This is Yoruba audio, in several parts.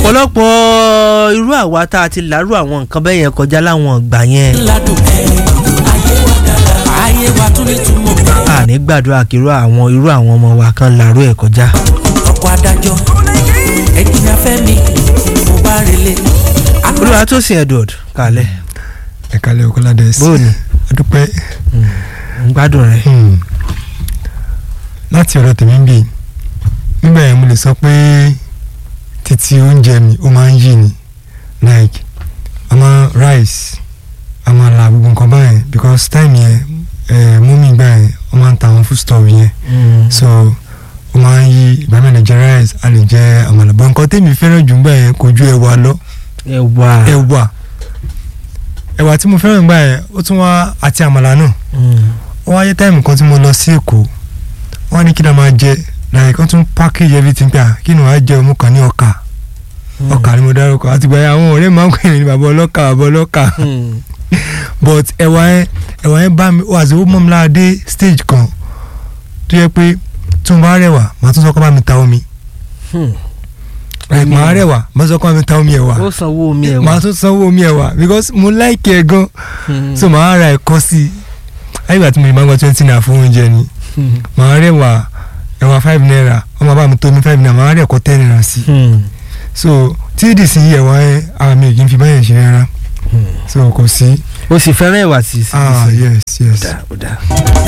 ọ̀pọ̀lọpọ̀ irú àwa tá a ti lárú àwọn nǹkan bẹ́ẹ̀ yẹn kọjá láwọn ìgbà yẹn ládùn ayé wa dára ayé wa tún ní túmọ̀ bẹ́ẹ̀. àní gbàdúrà kírú àwọn irú àwọn ọmọ wa kan lárú ẹ̀ kọjá. ọkọ̀ adájọ́ ẹ̀jìnà fẹ́mi mo bá relé. olúwa tó sin edward kalẹ̀ ẹ̀kálẹ̀ ọkọ̀ládẹ́sì bóòní adúpẹ́ ń gbádùn rẹ̀. hmm, láti ọ̀rọ̀ tèmi ń bì nígbà yẹn mo lè sọ pé títí oúnjẹ mi ó máa ń yí ni like àmọ́ rice àmàlà gbogbo nǹkan báyẹn because time yẹn eh, mummy gbà yẹn wọ́n máa ń ta àwọn food stuff yẹn so ó máa ń yí ìgbà mi lè jẹ rice a lè jẹ àmàlà bọ́ nǹkan tèmi fẹ́ràn jù gbà yẹn kò ju ẹ̀wà lọ ẹ wà. ẹ̀wà ẹ̀wà tí mo fẹ́ràn gbà yẹn ó tún wá àti àmàlà náà ó wáyé táìmù kan tí mo lọ sí èkó wọ́n ní kí ni a máa jẹ like wọ́n tún package everything pé à kí ni wàá jẹ ọmú kan ní ọkà ọkà ni mo dárúkọ àti gbà yẹn àwọn ọ̀rẹ́ máa ń pè mí ní bàbá ọlọ́kà bàbá ọlọ́kà but ẹ̀wà yẹn ẹ̀wà yẹn bá mi ó àti ó mọ́ mi lára dé stage kan tó yẹ pé tí mo bá rẹwà màá tún sọ kó bá mi ta omi like Omi màá ẹ̀wà. rẹwà màá sọ kó bá mi ta omi ẹ̀wà ó sanwó omi ẹ̀ màá wá. tún sanwó omi ẹ̀wà because mo like ẹ̀ gan so màá ra ẹ̀kọ́ sí i ayégbà tí mo yìí máa ń gba twenty naira fún oúnjẹ ni màá rẹwà ẹ̀wà five naira wọ́n máa bá mi tó mi five naira màá rẹ̀ ẹ̀kọ́ ten naira sí i so tí ìdí sí ẹ̀wà yẹn ara mi ò kì í fi báyẹn ṣe rárá so kò sí o sì fẹ́ràn ẹ̀wà sí sí ah sí. yes yes Ó dáa, ó dáa.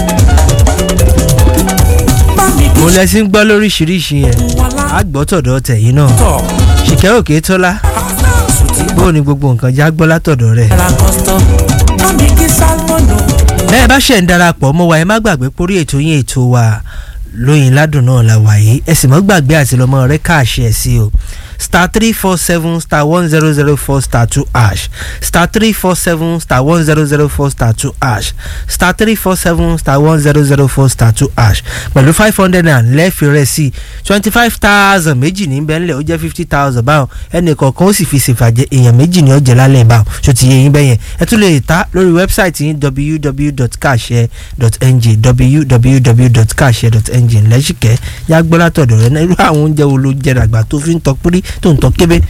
bá mi kí mo lẹ sí ń gbọ́ lóríṣiríṣi yẹn á gbọ́ tọ̀dọ̀ tẹ̀yìn náà tọ̀ ṣìkẹ́ òkè tọ́lá sùtì bó ni gbogbo nǹkan já gbọ́ látọ̀dọ̀ rẹ̀. ra kọ́sítọ́ bá mi kí sálmọ̀nù. bẹ́ẹ̀ bá ṣẹ̀ ń darapọ̀ mọ́ wa ẹ má gbàgbé pórí ètò yín ètò wa lóyin ládùn náà la wà yìí ẹ sì mọ́ gbàgbé àti lọ́mọ rẹ káàṣì ẹ̀ sí o star three four seven star one zero zero four star two ash star three four seven star one zero zero four star two ash star three four seven star one zero zero four star two ash pẹ̀lú five hundred and lẹ́ẹ̀fì rẹ̀ sí twenty five thousand méjì ní bẹ́ẹ̀ ńlẹ̀ ó jẹ́ fifty thousand báwọn ẹnì kọ̀ọ̀kan ó sì fi ṣèfàjẹ́ èèyàn méjì ní ọ̀jẹ̀ lálẹ́ báwọn ṣó ti yẹ yín bẹ́yẹn ẹ tún lè ta lórí wẹ́bsáìtì yín www.kashare.ng www.kashare.ng lẹ́sìkẹ́ yá gbọ́ látọ̀dọ̀ rẹ náà irú àwọn oúnjẹ wo ló jẹ dàgbà tó fi ń tọ́ pírí tó ń tọ́ kébé.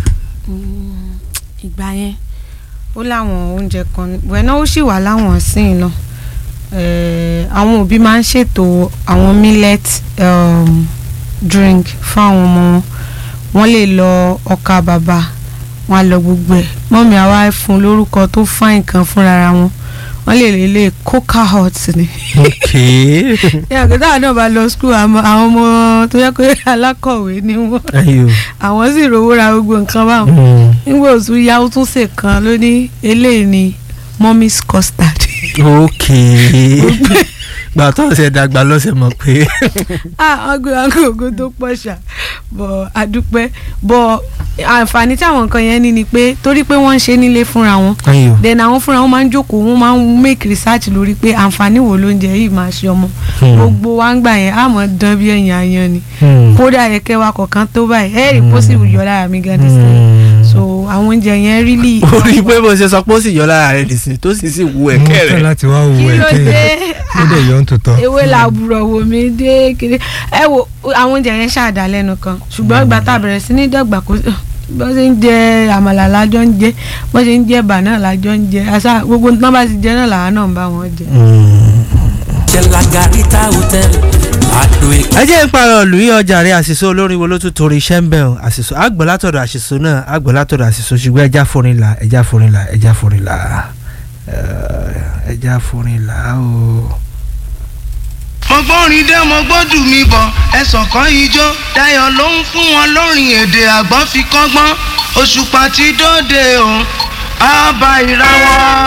ìgbà yẹn ó láwọn oúnjẹ kan wẹ̀nà ó sì wà láwọn sín náà Eh, àwọn òbí máa ń ṣètò àwọn millet um, drink fún àwọn ọmọ wọn wọ́n lè lọ ọkà bàbà wọ́n á lọ gbogbo ẹ̀ mọ́mí àwa fún lórúkọ tó fáìn kan fúnra wọn wọ́n lè lè lè coca hot ni ok yàtọ̀ táwọn náà bá lọ school àmọ́ àwọn ọmọ tó yẹ pé alákọ̀wé ni wọ́n ayo àwọn sì rówó ra gbogbo nǹkan báwọn nígbà òtún yá ó tún ṣe kan ló ní eléyìí ni mommy's custard. ok gbà tó ṣe dàgbà lọ́sẹ̀ mọ̀ pé ah ọgbẹ́ agogo tó pọ̀ ṣá bọ̀ adúpẹ́ bọ̀ àǹfààní tí àwọn nǹkan yẹn ní ni pé torí pé wọ́n ń ṣe nílé fúnra wọn ayo then àwọn fúnra wọn máa ń jókòó wọn máa ń make research lórí pé àǹfààní wo lóúnjẹ yìí máa ṣe ọmọ gbogbo wa ń gbà yẹn àmọ́ dán bí ẹ̀yìn ayan ni kódà ẹ̀kẹ́ wa kọ̀ọ̀kan tó báyìí ẹ̀ẹ́rì pósì yọ lára mi gan nísìnyí so àwọn oúnjẹ yẹn really. ó rí i pé bó ṣe sọ pé ó sì yọ lára rẹ̀ nìsín tó sì sì wú mo ẹ̀kẹ́ fẹ́ rẹ̀ láti wá wo kí ló ẹ̀kẹ́ dé yẹn ó dẹ̀ yọ̀ ń tòótọ́ ewé làbúrò wò mí dé kiri ẹ wo àwọn oúnjẹ yẹn ṣáàdá lẹ́nu kan ṣùgbọ́n ìgbà tá a bẹ̀rẹ̀ sí ní dàgbà kó bó ṣe ń jẹ àmàlà lájọ ń jẹ bó ṣe ń jẹ bà náà lájọ ń jẹ àṣà gbogbo nǹkan bá ti jẹ náà làwa náà ń bá wọn jẹ. jẹ́la garita hotel àdó èkó. ẹ jẹ́ ìparọ̀ ìlú yìí ọjà rẹ̀ àṣìṣe olórin wo ló tún torí iṣẹ́ ń bẹ̀ ọ́ àṣìṣe àgbọ̀ látọ̀dọ̀ àṣìṣe náà àgbọ̀ látọ̀dọ̀ àṣìṣe ṣùgbọ́n ẹja forin la ẹja forin la ẹja forin la Eh, ẹja forin la o. mo gbórin dé mo gbódù mi bọ̀ ẹ̀sọ̀ kan ijó Dayọ̀ ló ń fún wọn lórin èdè àgbọ̀n fi kọ́gbọ́n òṣùpá ti dóde o àbá ìràwọ̀.